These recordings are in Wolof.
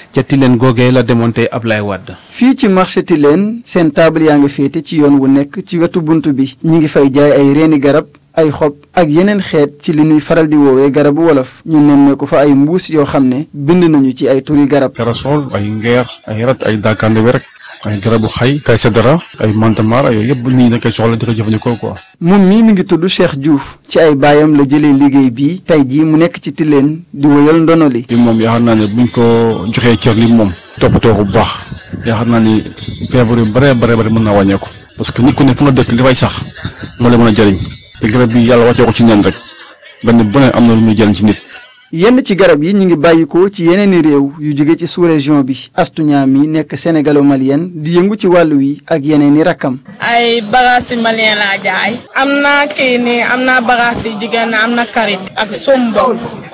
ca Tilène googee la demoon tey Ablaye Wade. fii ci marché Tilène seen table yaa ngi féete ci yoon wu nekk ci wetu bunt bi ñi ngi fay jaay ay reeni garab ay xob ak yeneen xeet ci li ñuy faral di woowee garabu wolof ñu nemmeeku fa ay mbuus yoo xam ne bind nañu ci ay turi garab karasol ay ngeer ay rat ay daakande werek ay garabu xay kay sedara ay mantamara yooyu yëpp nit ñi dañ koy soxla di ko jëfandikoo quoi moom mii mi ngi tudd Cheikh Diouf ci ay baayam la jëlee liggéey bi tey jii mu nekk ci Tilène di wëyal ndono li li moom yaakaar naa ne buñ ko joxee cër li moom toppatoo ko bu baax yaakaar naa ni feebar yu bare bare bare mën naa wàññeeku parce que nit ku ne fu nga dëkk li fay sax moo la mën a jëriñ te garab bi yàlla wàccee ko ci neen rek benn bu ne am na lu muy jëriñ ci nit yenn ci garab yi ñu ngi bàyyikoo ci yeneeni réew yu jóge ci sous-région bi Astu Ñaam mi nekk sénégalo-malien di yëngu ci wàllu wi ak yeneeni rakkam ay bagages yu malien laa jaay am na kii nii am na bagages yu jigéen am na karit ak sombo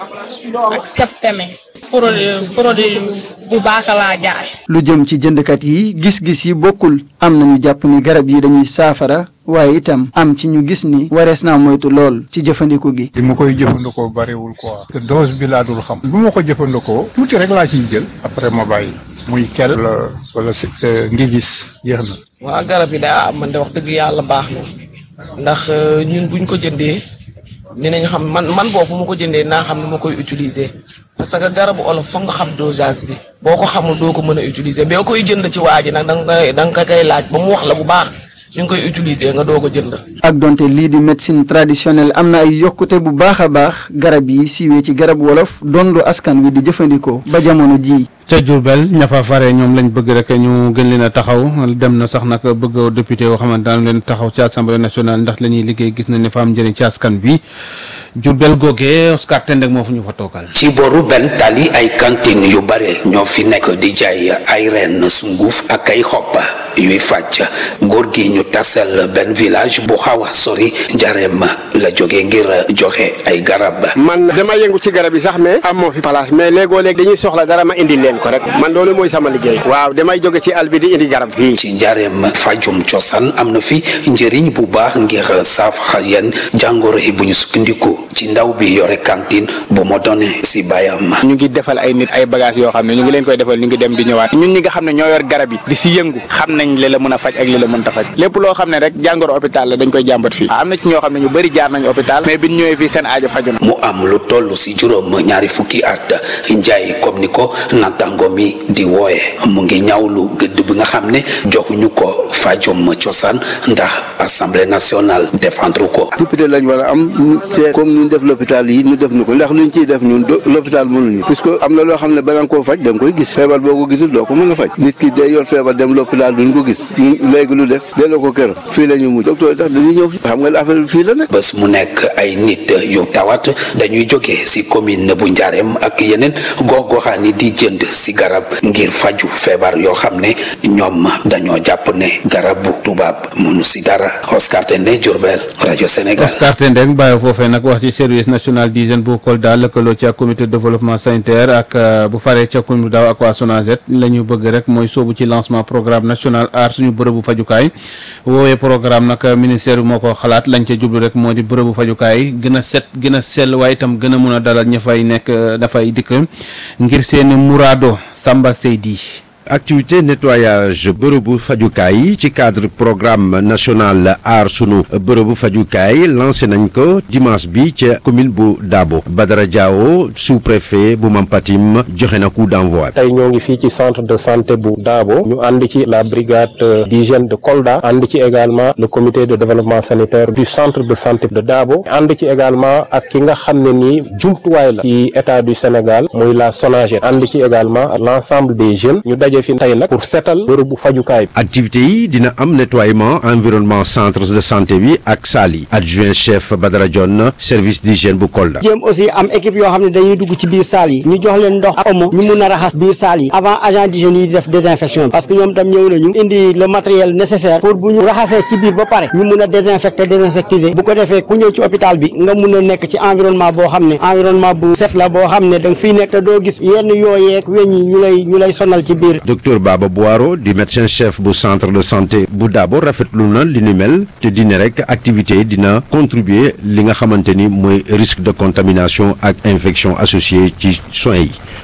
ak septeme produit produit bu baax laa jaay lu jëm ci jëndkat yi gis-gis yi bokkul am na ñu jàpp ni garab yi dañuy saafara waaye itam am ci ñu gis ni warees naa moytu lool ci jëfandiku gi li ma koy jëfandikoo bariwul quoi te dose bi laa dul xam bu ma ko jëfandikoo tuuti rek laa ciy jël après ma bàyyi muy kel wala wala si ngi gis yéex na waa garab yi daa man de wax dëgg yàlla baax na ndax ñun buñ ko jëndee dinañ xam man man boobu ma ko jëndee naa xam ne ma koy utiliser parce que garabu olof foog nga xam dosage bi boo ko xamul doo ko mën a utiliser boo koy jënd ci waa ji nag da nga koy da nga koy laaj ba mu wax la bu baax ñu ngi koy utiliser nga doo ko jënd. ak donte lii di médecine traditionnelle am na ay yokkute bu baax a baax garab yi siiwee ci garab wolof dondu askan wi di jëfandikoo ba jamono jii. ca Diourbel ña fa fare ñoom lañ bëgg rek ñu gën leen a taxaw dem na sax nag bëgg député yoo xamante daan leen taxaw ci assemblée nationale ndax la ñuy liggéey gis nañ ne fa am njëriñ ci askan bi Diourbel googee Oscar Tendek moo fu ñu fa toogal. ci boru benn tali ay cantine yu bare ñoo fi nekk di jaay ay reen sunguf ak ay xob yuy fàcc góor gi ñu tasel benn village bu xaw a sori njareem la jóge ngir joxe ay garab. man dama yëngu ci garab yi sax mais amoo fi place mais léegoo léeg dañuy soxla dara ma indi leen ko rek man loolu mooy sama liggéey waaw damay jóge ci àll bi di indi garab fii. ci njareem fajum cosaan am na fi njëriñ bu baax ngir saafara yenn jàngoro yi bu ñu sukkandiku ci ndaw bi yore cantine bu ma doone si bayam. ñu ngi defal ay nit ay bagages yoo xam ne ñu ngi leen koy defal ñu ngi dem di ñëwaat ñun ñi nga xam ne ñoo yor garab yi di si yëngu xam nañ li la mën a faj ak li la mënta faj lépp loo xam ne rek jàngoro hôpital la dañ koy jàmbat fii am na ci ñoo xam ne ñu bëri jaar nañ hôpital mais biñ ñëwee fii seen aajo faju na mu am lu toll si juróom ñaari fukki at njaay comme ni ko natango mi di wooye mu ngi ñaawlu gëdd bi nga xam ne joxuñu ko fajum cosaan ndax assemblée nationale défendre ko. député lañ war a am c'est comme ñu def l'hôpital yi ñu def ñu ko ndax luñ ciy def ñun l'hôpital mënuñu puisque am na loo xam ne bala nga koo faj da nga koy gis feebar boo ko gisul doo ko mën a faj nit ki day yor feebar dem l'hôpital duñ ko gis léegi lu des delloo ko kër fii la ñu mujj docteur tax dañuy ñëw xam nga affaire bi fii la nekk. bés mu nekk ay nit yu tawat dañuy jóge si commune bu Njaarem ak yeneen gox-goxaan yi di jënd si garab ngir faju feebar yoo xam ne ñoom dañoo jàpp ne garabu tubaab mënu si dara Oscar Tendé Diourbel rajo Sénégal. Oscar Tendé bàyyi foofee nag wax ci service national d'hygiène bu Kolda lëkkaloo ci ak comité de développement sanitaire ak bu faree ca commune daaw ak waa SONAGED la ñu bëgg rek mooy soobu ci lancement programme national aar suñu bërëbu fajukaay woowee programme nag ministère bi moo ko xalaat lañ ca jublu rek moo di bërëbu fajukaay gën a set gën a sell waaye itam gën a mun a dalal ña fay nekk dafay dikk ngir seeni muraado Samba Seydi activité nettoyage bërëbu fajukaay yi ci cadre programme national aar sunu bërëbu fajukaay lancé nañ ko dimanche bi ca commune bu Dabo Badara Diawo sous-préfet bu Mampatim joxe na coup d'envoi. tey ñoo ngi fii ci centre de santé bu Dabo ñu ànd ci la brigade d'hygiène de Kolda ànd ci également le comité de développement sanitaire du centre de santé de Dabo ànd ci également ak ki nga xam ne nii jumtuwaay la ci état du Sénégal muy la SONAGED ànd ci également l'ensemble des jeunes ñu daje fi tey nag pour seetal bërëbu fajukaay activité yi dina am nettoiement environnement centre de santé bi ak salle yi adjoint chef Badara Dione service d'hygiène bu Kolda. jéem aussi am équipe yoo xam ne dañuy dugg ci biir salle yi ñu jox leen ndox ak omo ñu mun a raxas biir salle yi avant agent d'hygiène yi di def désinfection parce que ñoom tam ñëw nañu indi le matériel nécessaire pour bu ñu raxasee ci biir ba pare ñu mun a désinfecter désinsectiser bu ko defee ku ñëw ci hôpital bi nga mun a nekk ci environnement boo xam ne environnement bu set la boo xam ne da nga fiy nekk te doo gis yenn yooyeeg weñ yi ñu lay ñu lay sonal ci biir docteur Baba Boiro di médecin chef bu centre de santé bu Dabo rafetlu na li ni mel te dina rek activité yi dina contribuer li nga xamante ni mooy risque de contamination ak infection associée ci soins yi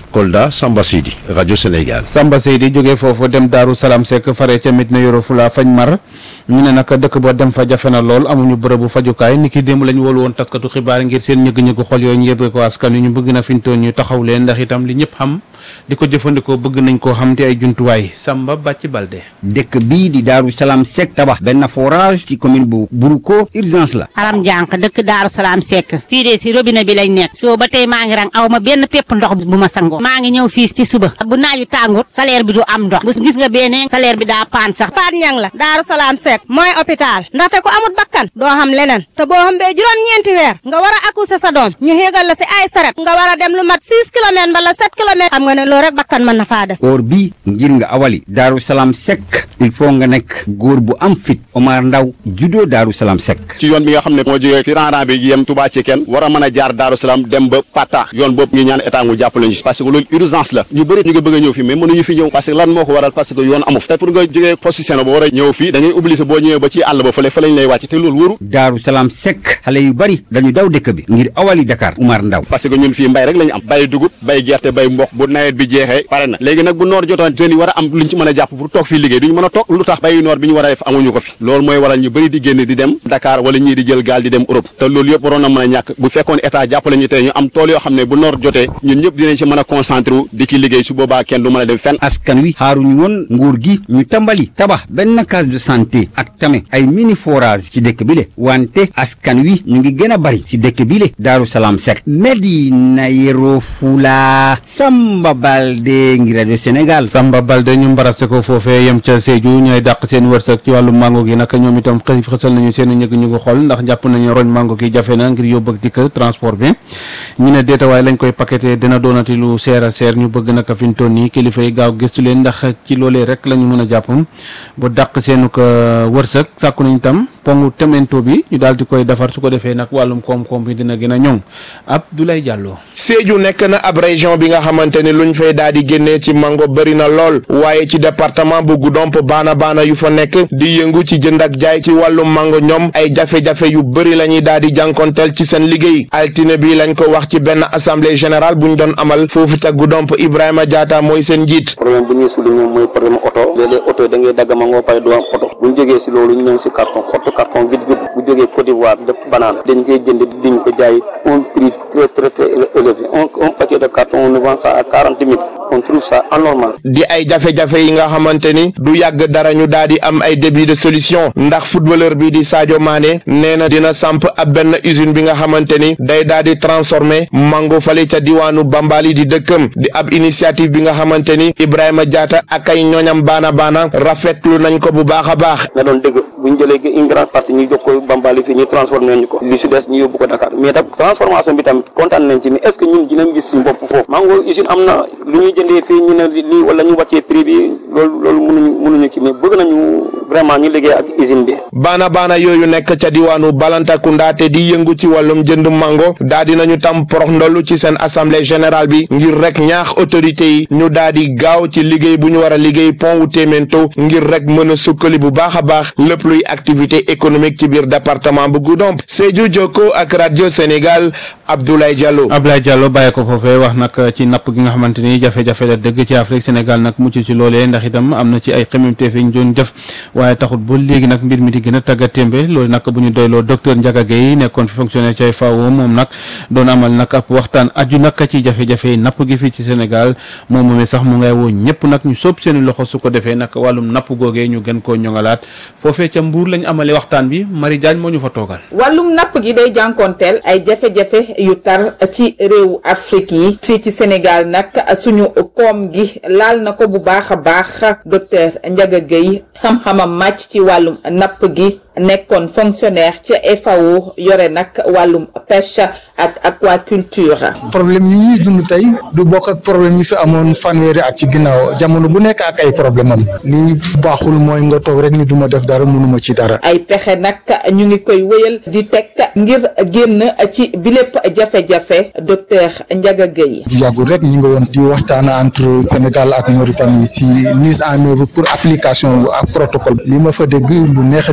Kolda Samba Sidi rajo Sénégal. Samba Seydi jógee foofu dem Daaru Salaam Seck fare ca Medina Yoro Fula fañ mar ñu ne nag dëkk ba dem fa jafe na lool amuñu bërëbu fajukaay ni ki démb lañu wóolu woon taskatu xibaar ngir seen ñëgg-ñëgg xol yooyu ñu yëbee ko askan wi ñu bëgg na fintoon ñu taxaw leen ndax itam li ñëpp xam di ko jëfandikoo bëgg nañ koo xam te ay jumtuwaay Samba Bàcci Balde dëkk bii di Daaru Salaam Seck tabax benn forage ci commune bu Buruko urgence la aram jànq dëkk Daaru Salaam Seck fii de si robinet bi lañ nekk soo ba tey maa ngi rang aw ma benn pépp ndox bu ma sangoo maa ngi ñëw fii ci suba bu naaju tàngut salaire bi du am ndox bu gis nga beneen salaire bi daa paan sax Faat Ñang la Daaru Salaam Seck mooy hôpital ndaxte ko amut bakkan doo xam leneen te boo xam bee juróom-ñeenti weer nga war a accoucher sa doom ñu xéegal la si ay saret nga war a dem lu mat 6 kilomètres mbala 7 kilomètres xam nga ne loolu rek bakkan mën na faa des or bii ngir nga awali Daaru Salaam Seck il faut nga nekk góor bu am fit Omar Ndaw juddoo Daaru Salaam Seck ci yoon bi nga xam ne moo jógee ci rang-rang bi yem Touba ci kenn war a mën a jaar Daaru Salaam dem ba Pata yoon boobu ñu ñaan état mu jàppale ñu parce que loolu urgence la ñu bëri ñu ngi bëgg a ñëw fii mais mënuñu fi ñëw parce que lan moo ko waral parce que yoon amu fi te pour nga jógee position ba war a ñëw fii da ngay obligé boo ñëwee ba ci àll ba fële fa lañ lay wàcc te loolu wóoru Daaru Salaam Seck xale yu bari dañu daw dëkk bi ngir awali Dakar Omar Ndaw parce que ñun fii mbay rek la ñu am bay dugub bay gerte bay mboq bu nawet bi jeexee pare na léegi nag bu noor jotoon jeunes yi war a am luñ ci mën a jàpp pour toog fii liggéey duñu mën a toog lu tax bayu noor bi ñu war a def amuñu ko fi loolu mooy waral ñu bëri di génn di dem Dakar wala ñii di jël gaal di dem Europe te loolu yëpp waroon na mën a ñàkk bu fekkoon état jàppale ñu tey ñu am tool yoo xam ne bu noor jotee ñun ñëpp dinañ ci mën a concentré wu di ci liggéey su boobaa kenn du mën a dem fenn askan wi xaaruñu woon nguur gi ñu tàmbali tabax benn case de santé ak tamit ay mini forage ci dëkk bi le wante askan wi ñu ngi gën a bari ci dëkk bi le Daaru Salaam Seck Medina Yoro Fula Samba Balde ngi rajo Sénégal Samba Balde ñu mbarase ko foofee yem ca Sédhiou ñooy dàq seen wërsëg ci wàllu mango gi nag ñoom itam xëy xësal nañu seen ñëg ñu ngi xool ndax jàpp nañu roñ mango gi jafe na ngir yóbbu ak dikk transport bi ñu ne déetawaay lañ koy paqueté dina doonati lu seer a seer ñu bëgg naka fi mu toll nii kilifa yi gaaw gëstu leen ndax ci loolee rek la ñu mën a jàpp bu dàq seenu ko wërsëg sàkku nañ tam pongu temento bi ñu daal di koy defar su ko defee nag wàllum koom-koom bi dina gën a ñoŋ Abdoulaye Diallo. Sédhiou nekk na ab région bi nga xamante ni luñ fay daal di génnee ci mango bëri na lool waaye ci département bu Goudomp baana baana yu fa nekk di yëngu ci jënd ak jaay ci wàllum mango ñoom ay jafe-jafe yu bëri la ñuy daal di jànkonteel ci seen liggéey altine bi lañ ko wax ci benn assemblée générale bu ñu doon amal foofu ca Goudomp Ibrahima Diatta mooy seen njiit. problème bu ñuy souligner mooy problème oto léeg-léeg oto yi da ngay dagg mango pare du am oto bu ñu jógee si loolu ñu ñëw si carton xottu carton vide vide bu jógee Côte d'Ivoire def banaan dañ koy jënd duñ ko jaay un prix très très très élevé un un paquet de carton on nous vend ça à quarante mille on trouve ça anormal. di ay jafe-jafe yi nga xamante ni du yàgg dara ñu daal di am ay début de solution ndax footballeur bi di Sadio Mané nee na dina samp ab benn usine bi nga xamante ni day daal di transformer mango fale ca diwaanu Bambali di dëkkam di ab initiative bi nga xamante ni Ibrahima Diatta ak ay ñoñam baana baana rafetlu nañ ko bu baax a baax. nga doon dëgg bu ñu jëlee une grande partie ñu jox ko Bambali fii ñu transformé nañu ko li si des ñu yóbbu ko Dakar mais tam transformation bi tamit kontaan nañ ci mais est ce que ñun dinañ gis suñu bopp foofu mango usine am na lu ñuy jëndee fii ñu ne lii wala ñu wàccee prix bi loolu loolu mënuñu mënuñu ci mais bëgg nañu vraiment ñu liggéey ak usine bi. baana baana yooyu nekk ca diwaanu Balantakunda te di yëngu ci wàllum jënd mango daa di nañu tam porox ndollu ci seen assemblée générale bi ngir rek ñaax autorité yi ñu daa di gaaw ci liggéey bu ñu war a liggéey pont wu Témento ngir rek mën a sukkali bu baax a baax lépp luy activité économique ci biir département bu Goudomp Sédhiou Jokko ak radio Sénégal Abdoulaye Diallo. Abdoulaye Diallo bàyyi ko foofee wax nag ci napp gi nga xamante ni jafe-jafe la dëgg ci Afrique Sénégal nag mucc ci loolee ndax itam am na ci ay xemmeemteef yi ñu doon def waaye taxut ba léegi nag mbir mi di gën a tagga témbe loolu nag bu ñu doyloo docteur Ndiaga Gueye nekkoon fi fonctionnaire ci FAO moom nag doon amal nag ab waxtaan aju nag ci jafe-jafe yi napp gi fii ci Sénégal moom moomee sax mu ngay woo ñëpp nag ñu sóob seeni loxo su ko defee nag wàllum napp googee ñu gën koo ñoŋalaat foofee ca Mbuur lañ amale waxtaan bi Marie Diagne moo ñu fa toogal wàllum napp gi day jànkoonteel ay jafe-jafe yu tar ci réewu Afrique yi fii ci Sénégal nag suñu koom gi laal na ko bu baax a baax docteur Ndiaga Gueye xam-xamam màcc ci wàllum napp gi nekkoon fonctionnaire ca FAO yore nag wàllum pêche ak aquaculture. problème yi ñuy dund tey du bokk ak problème yi fi amoon fanweeri at ci ginnaaw jamono bu nekk ak ay problème am li baaxul mooy nga toog rek ni duma def dara mënuma ci dara. ay pexe nag ñu ngi koy wéyal di teg ngir génn ci bilépp jafe-jafe docteur Ndiaga Gueye. yàggul rek ñu ngi woon di waxtaan entre Sénégal ak Mauritanie si mise en œuvre pour application ak protocole li ma fa dégg lu neex a dégg la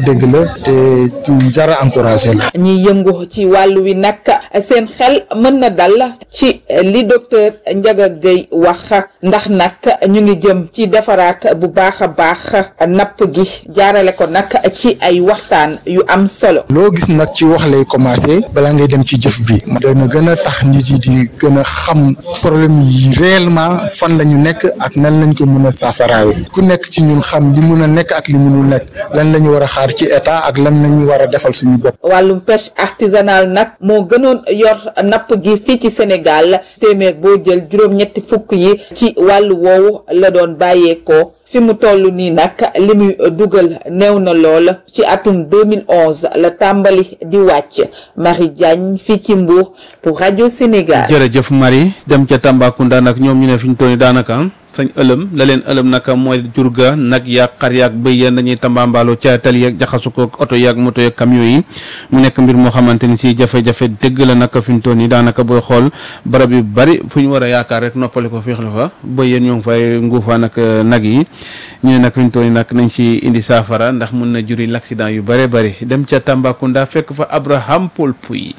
te ci jara encouragé la. ñi yëngu ci wàllu wi nag seen xel mën na dal ci li docteur Ndiaga Gueye wax ndax nag ñu ngi jëm ci defaraat bu baax a baax napp gi jaarale ko nag ci ay waxtaan yu am solo. loo gis nag ci wax lay commencé balaa ngay dem ci jëf bi dana gën a tax nit yi di gën a xam problème yi réellement fan la ñu nekk ak nan lañ ko mën a saafaraawe ku nekk ci ñun xam li mun a nekk ak li munul nekk lan la ñu war a xaar ci état ak lan la ñu war a defal suñu bopp. wàllum pêche artisanale nag moo gënoon yor napp gi fii ci Sénégal téeméer boo jël juróom-ñetti fukk yi ci wàllu woowu la doon bàyyeekoo. fi mu toll nii nag li muy dugal néew na lool ci atum 2011 la tàmbali di wàcc Marie Diagne fii ci Mbour pour rajo Sénégal. jërëjëf Marie dem ca Tambacounda nag ñoom ñu ne fi ñu toll nii daanaka sañ ëlëm la leen ëlëm nag mooy jur ga nag yaag xar yaag bëy yéen dañuy tambaambaaloo ca tali yeeg jaxasu ko oto yaag moto yeeg camion yi mu nekk mbir moo xamante ni si jafe-jafe dëgg la nag fi ñu toll nii daanaka booy xool barab yu bari fu ñu war a yaakaar rek noppali ko féexlu fa bëy yéen ñoo ngi fay nguufaan ak nag yi ñu ne nag fi ñu toll nii nag nañ ci indi saafara ndax mun na juri l'accident yu bare bari dem ca Tambacounda fekk fa Abraham Paul Pouy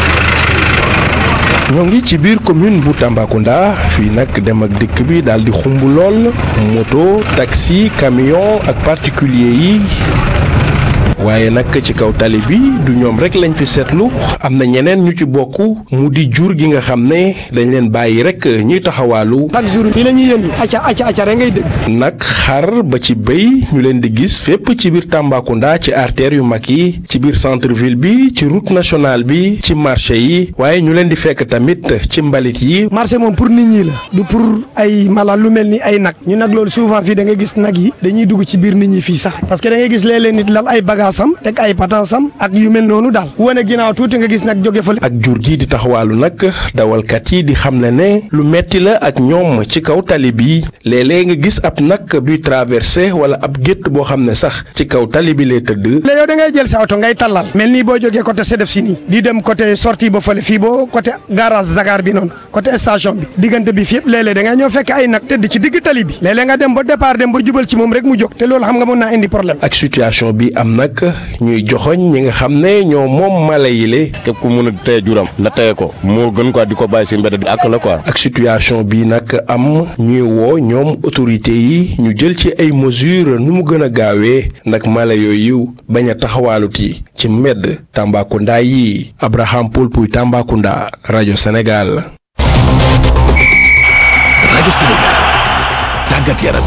ñoo ngi ci biir commune bu Tambacounda fii nag dem ak dikk bi daal di xumb lool moto taxi camion ak particulier yi waaye nag ci kaw tali bi du ñoom rek lañ fi seetlu am na ñeneen ñu ci bokk mu di jur gi nga xam ne dañ leen bàyyi rek ñuy taxawaalu. chaque jour fii la ñuy yëndu acca acca acca rek ngay dégg. nag xar ba ci béy ñu leen di gis fépp ci biir Tambacounda ci artères yu mag yi ci biir centre ville bi ci route nationale bi ci marché yi waaye ñu leen di fekk tamit ci mbalit yi. marché moom pour nit ñi la du pour ay mala lu mel ni ay nag ñu nag loolu souvent fii da nga gis nag yi dañuy dugg ci biir nit ñi fii sax parce que da ngay gis léeg-léeg nit lal ay bagages sam teg ay patansam ak yu mel noonu daal wane ginnaaw tuuti nga gis nag jóge fa ak jur gi di taxawaalu nag dawalkat yi di xam ne ne lu metti la ak ñoom ci kaw tali bi léeg-léeg nga gis ab nag buy traversé wala ab gétt boo xam ne sax ci kaw tali bi lay tëdd. léegi yow da ngay jël sa oto ngay tallal mel nii boo jógee côté Sedef si nii di dem côté sortie ba fële fii boo côté garage Dakar bi noonu côté station bi diggante bi fi yëpp léeg-léeg da ngay ñëw fekk ay nag tëdd ci digg tali bi léeg-léeg nga dem ba départ dem ba jubal ci moom rek mu jóg te loolu xam nga mën naa indi problème. ak situation bi am nag ñuy joxoñ ñi nga xam ne ñoo moom mala yi le képp ku mun a téye juram na téye ko moo gën quoi di ko bàyyi si mbedd bi ak la quoi. ak situation bi nag am ñuy woo ñoom autorité yi ñu jël ci ay mesures nu mu gën a gaawee nag mala yooyu bañ a taxawaaluti ci mbedd Tambacounda yi Abraham Paul Pouy Tambacounda rajo Sénégal. rajo Sénégal tàggat yaram.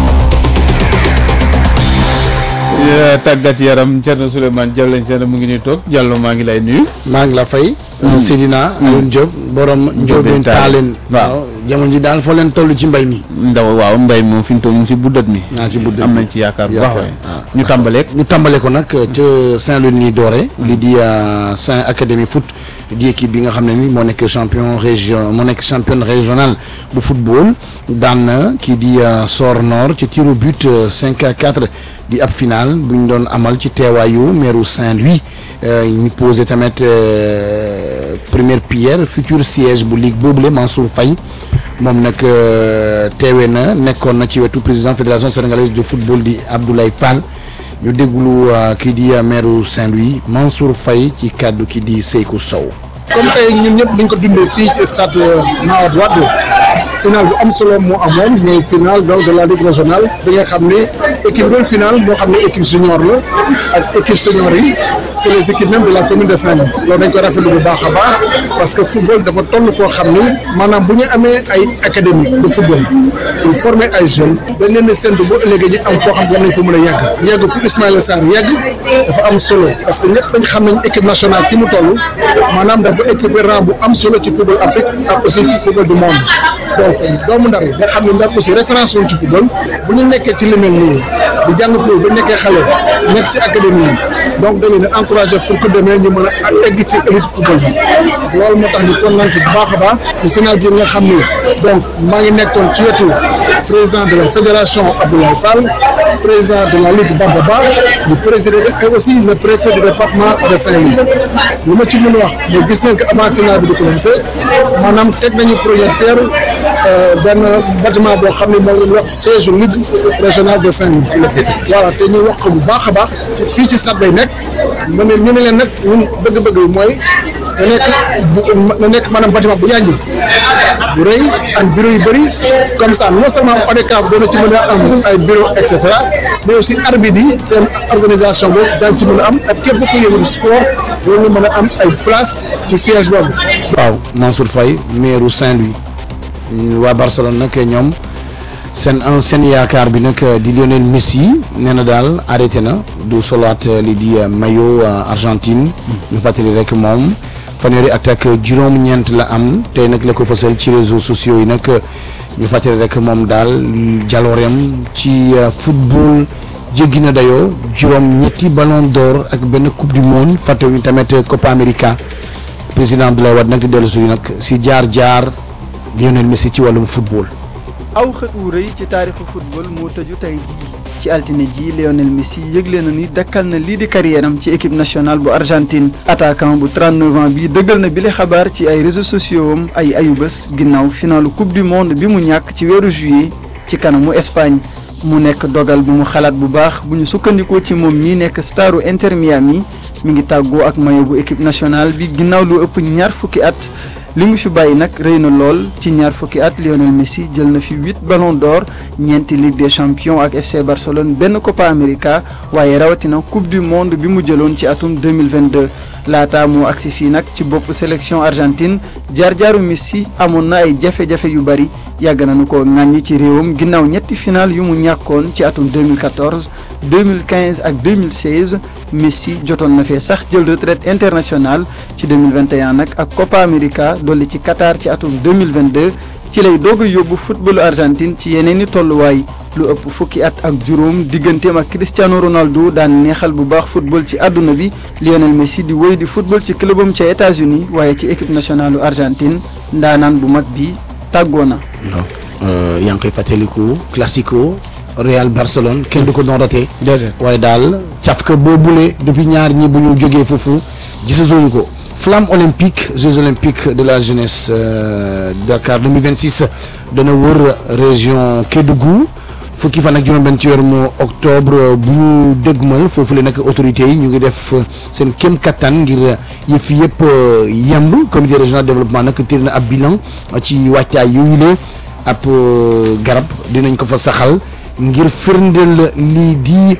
tàggat yaram Thierno Souleymane Diallo lañ seen mu ngi nii toog Diallo maa ngi lay nuyu. maa ngi la fay. Seydina Alioune Diop borom Ndiobène Taaleen waaw jamono ji daal foo leen toll ci mbay mi. ndaw waaw mbay moom fi mu toll mu ngi ci buddat mi. naa ci buddat am nañ ci yaakaar bu baax ñu tàmbaleeg. ñu tàmbale ko nag ca Saint-Louis nii doore li di Saint Académie foot di équipe bi nga xam ne ni moo nekk champion région moo nekk championne régionale bu football daan na kii di Sor Nord ci tir au but 5 à 4 di ab final bu ñu doon amal ci teewaayu meeru Saint-Louis ñu posé tamit première pierre futur siège bu ligue boobule Mansour Faye moom nag teewee na nekkoon na ci wetu président fédération sénégalaise de football di Abdoulaye Fall ñu déglu kii di maire Saint-Louis Mansour Faye ci kàddu kii di Seykou Sow. comme tey ñun ñëpp dañ ko dundee fii ci stade Mawade Wade final bu am solo moo amoon mooy final donc de la ligue régionale bi nga xam ne équipe doon final moo xam ne équipe junior la ak équipe senior yi c' est les équipes même de la commune de Saint-Louis loolu dañ ko rafetlu bu baax a baax parce que football dafa toll foo xam ni maanaam bu ñu amee ay académie de football pour former ay jeunes dañ leen di séntu ba ëllëgee ñu am foo xam ne war nañ ko mën a yàgg yàgg fu Ismaïla Sarr yàgg dafa am solo parce que ñëpp dañ xam nañ équipe nationale fi mu toll maanaam dafa équipé rang bu am solo ci football Afrique ak aussi ci football du monde donc doomu ndar nga xam ne ndar aussi référence woon ci football bu ñu nekkee ci li mel nii di jàng football ba nekkee xale nekk ci académie yi donc dañu leen encouragé pour que demee ñu mën a egg ci élite football bi loolu moo tax ñu kontaan ci bu baax a baax ci final bi nga xam ni donc maa ngi nekkoon ci wetu président de la fédération Abdoulaye Fall président de la ligue Bamba Ba du président et aussi le préfet du département de Saint-Louis li ma ci mën a wax mais gis nañ que avant final bi di commencé maanaam teg nañu première pierre benn bâtiment boo xam ne moo leen wax siège ligue régionale de Saint-Louis voilà te ñu wax ko bu baax a baax ci fii ci stade bay nekk mu ne ñu ne leen nag ñun bëgg-bëgg bi mooy na nekk bu na nekk maanaam bâtiment bu yànji bu rëy ak bureau yu bëri comme ça non seulement ODCAV doona ci mën a am ay bureau et cetera mais aussi arbitre yi seen organisation boobu daañu ci mën a am ak képp ku yëngu sport loolu mën a am ay place ci siège boobu. waaw Mansour Faye maire Saint-Louis waa Barcelone nag ñoom seen ancien yaakaar bi nag di Lionel Messi nee na daal arrêté na du solaat li di maillot Argentine ñu fàttali rek moom fanweeri at ak juróom-ñeent la am tey nag la ko fësal ci réseaux sociaux yi nag ñu fàttali rek moom daal jalooreem ci football jéggi na dayoo juróom-ñetti ballon d'or ak benn coupe du monde fàttewuñu tamit Copa America président Abdoulaye Wade nag di dellu suñu nag si jaar-jaar Lionel Messi ci wàllum football. aw xët wu rëy ci taarixu football moo tëju tey jii ci altine ji Lionel Messi yëgle na ni dakkal na lii di carrière am ci équipe nationale bu Argentine attaquant bu 39 ans bi dëggal na bile xabaar ci ay réseaux sociaux am ay ayubés ginnaaw finalu coupe du monde bi mu ñàkk ci weeru juillet ci kanamu Espagne mu nekk dogal bu mu xalaat bu baax bu ñu sukkandikoo ci moom mii nekk staru Inter Miami mi ngi tàggoo ak maillot bu équipe nationale bi ginnaaw lu ëpp ñaar fukki at li mu fi bàyyi nag rëy na lool ci ñaar fukki at Lionel Messi jël na fi huit ballons d'or ñeenti Ligue des champions ak FC Barcelone benn Copa America waaye rawatina coupe du monde bi mu jëloon ci atum 2022 laata moo agsi fii nag ci bopp sélection Argentine jaar-jaaru Messi amoon na ay jafe-jafe yu bari yàgg nañu ko ŋàññi ci réewam ginnaaw ñetti final yu mu ñàkkoon ci atum 2014 2015 ak 2016 Messi jotoon na fee sax jël retraite internationale ci 2021 nag ak Copa America dolli ci Qatar ci atum 2022 ci lay doog a yóbbu footballu Argentine ci yeneen i tolluwaay lu ëpp fukki at ak juróom digganteem ak Cristiano Ronaldo daan neexal bu baax football ci àdduna bi Lionel Messi di wéy di football ci clubam ca États-Unis waaye ci équipe nationale u Argentine ndaanaan bu mag bi tàggoo na. yaa ngi koy fàttaliku classico Real Barcelone kenn du ko doon raté. waaye daal cafka boobule depuis ñaar ñi bu ñu jógee foofu gisatuñu ko. flamme olympique Jeux olympiques de la jeunesse euh, Dakar 2026 dana wër région Kédougou fukki fan ak juróom-benn ci weeru octobre bu ñu dëgmal foofu la nag autorités yi ñu ngi def seen kéem kattan ngir yëf yëpp yemb comité régional de développement nag tir na ab bilan ci wàccaay yooyu la ab garab dinañ ko fa saxal ngir firndeel lii di.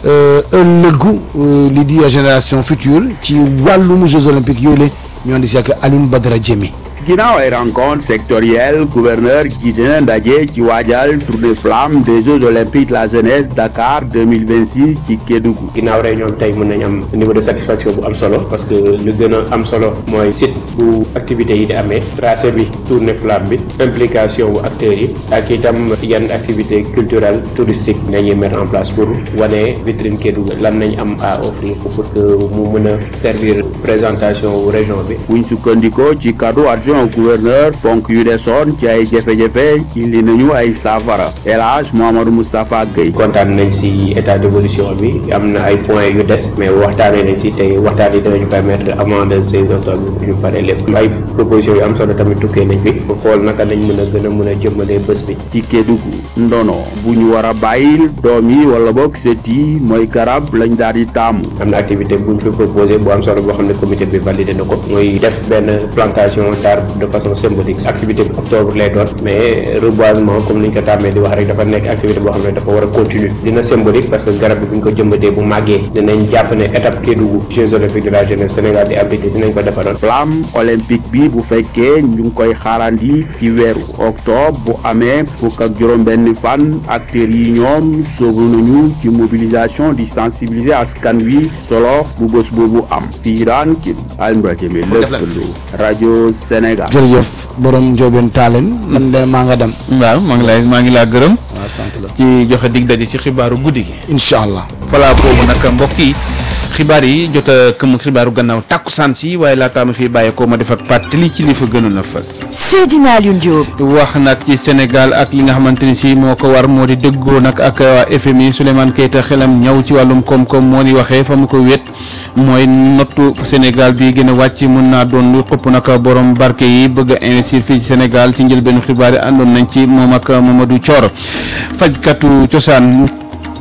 ëllëgu lii di génération future ci wàllum Jeux olympiques yooyu la ñu andi si ak Alioune Badara Diémé ginnaaw ay rencontre sectorielle gouverneur jiite na ndaje ci waajal tournée flamme des Jeux olympiques de la jeunesse Dakar 2026 ci Kédougou ginnaaw réunion bi tey mën nañ am niveau de satisfaction bu am solo parce que lu gën a am solo mooy site bu activités yi di amee tracé bi tournée flamme bi implication bu acteurs yi ak itam yan activité culturelle touristique nañuy mettre en place pour wane vitrine Kédougou lan nañ am à offrir pour que mu mën a servir présentation wu région bi buñ sukkandikoo ci kaddu adjoint gouverneur ponk yu desoon ci ay jafe-jafe indi nañu ay saafara El Hadj Mouhamadou Moustapha Gueye kontaan nañ si état d'évolution bi am na ay points yu des mais waxtaanee nañ si tey waxtaan yi dinañu permettre avant le 16 octobre ñu pare lépp ay propositions yu am solo tamit tukkee nañ fi pour xool naka lañ mën a gën a mën a jëmmalee bés bi ci Kédougou ndono bu ñu war a bàyyil doom yi wala boog set yi mooy garab lañ daal di taamu am na activité bu ñu fi proposé bu am solo boo xam ne comité bi validé na ko mooy def benn plantation d'arbre de façon symbolique activité bi octobre lay doon mais reboisement comme ni ñu ko tàmmee di wax rek dafa nekk activité boo xam ne dafa war a continuer dina symbolique parce que garab bi bu ñu ko jëmbatee bu màggee dinañ jàpp ne étape Kédougou Jeux olympiques de la jeunesse Sénégal di abrité dinañ ko defaroon flamme olympique bi bu fekkee ñu ngi koy xaarandi ci weeru octobre bu amee fukk ak juróom-benn fan acteurs yi ñoom soobu nañu ci mobilisation di sensibiliser askan wi solo bu bés boobu am fii daan ki Alioune Jëme lëkkaloo rajo Sénégal. jërëjëf borom Ndiobène Talen man de maa nga dem. waaw maa ngi lay maa ngi laa gërëm. waaw sant la ci joxe dig daje ci xibaaru guddi gi. incha allah. voilà boobu nag mbokk yi xibaar yi jot a këm xibaaru gannaaw tàkkusaan si waaye laataa ma fiy bàyyeekoo ma def ak pàttali ci li fa gënoon a fës. Seydina Alioune Diop. wax nag ci Sénégal ak li nga xamante ni si moo ko war moo di dëggoo nag ak waa FMI Souleymane Keita xelam ñaw ci wàllum koom-koom moo di waxee fa mu ko wét mooy nottu Sénégal bi gën a wàcc mun naa doon lu xëpp nag borom barke yi bëgg a investir fii ci Sénégal ci njëlbeenu xibaar yi àndoon nañ ci moom ak Mamadou Thior fajkatu cosaan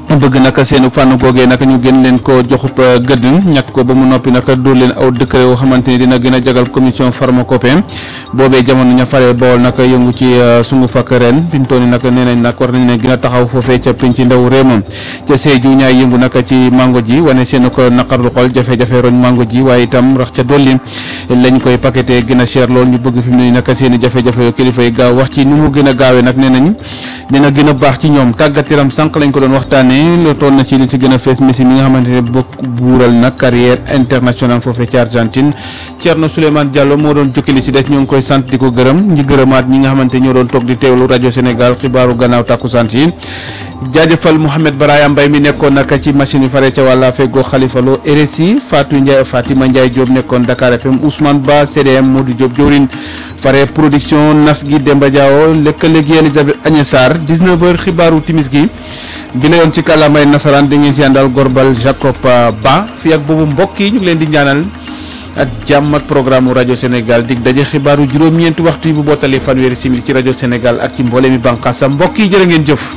bëgg nag seenu fànn googee nag ñu gën leen ko joxub gëdd ñàkk ko ba mu noppi nag dóor leen aw décret yoo xamante ni dina gën a jagal commission pharmacopée boobee jamono ña faree bool nag yëngu ci sungu fakk ren fi mu toll nii nag nee nañ nag war nañ ne gën a taxaw foofee ca pinc ndaw réew moom ca Sédhiou ñaay yëngu nag ci mango ji wane seen ko naqarlu xol jafe-jafe roñ mango ji waaye itam rax ca dolli lañ koy paqueté gën a cher lool ñu bëgg fi mu ne nii nag seen i jafe-jafe yoo kilifa yi gaaw wax ci nu mu gën a gaawee nag nee nañ dina gën a baax ci ñoom tàggat yaram sànq lañ ko doon waxtaanee lu toll na ci li ci gën a fees Messi mi nga xamante ne bokk buural nag carrière internationale foofee ci Argentine Thierno Souleymane Diallo moo doon jukki li ci des ñoo ngi koy sant di ko gërëm ñi gërëmaat ñi nga xamante ñoo doon toog di teewlu rajo Sénégal xibaaru gannaaw takkusaan si jaajëfal Mouhamed Baraya Mbay mi nekkoon nag ci machine yi fare ca wàlla feggoo Khalifa Lo RSI Fatou Ndiaye Fatima Ndiaye Diop nekkoon Dakar FM Ousmane Ba CDM Modou Diop Diorin fare production nas gi Demba Diawo lëkkale gi Elisabeth Agnès Sarr 19h xibaaru timis gi bi la yoon ci kàllaamay nasaraan di ngeen si àndal Gorbal Jacob Ba fii ak boobu mbokk yi ñu ngi leen di ñaanal ak jàmm ak programme rajo Sénégal dig daje xibaaru juróom-ñeenti waxtu yi bu bootali fanweeri simili ci rajo Sénégal ak ci mboole mi bànqaasam mbokk yi jërë ngeen jëf.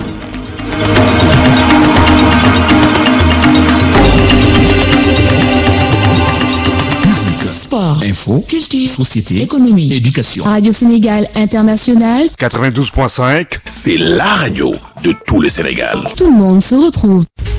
Sport, info, culture, société, économie, éducation. Radio Sénégal International, 92.5, c'est la radio de tout le Sénégal. tout le monde se retrouve.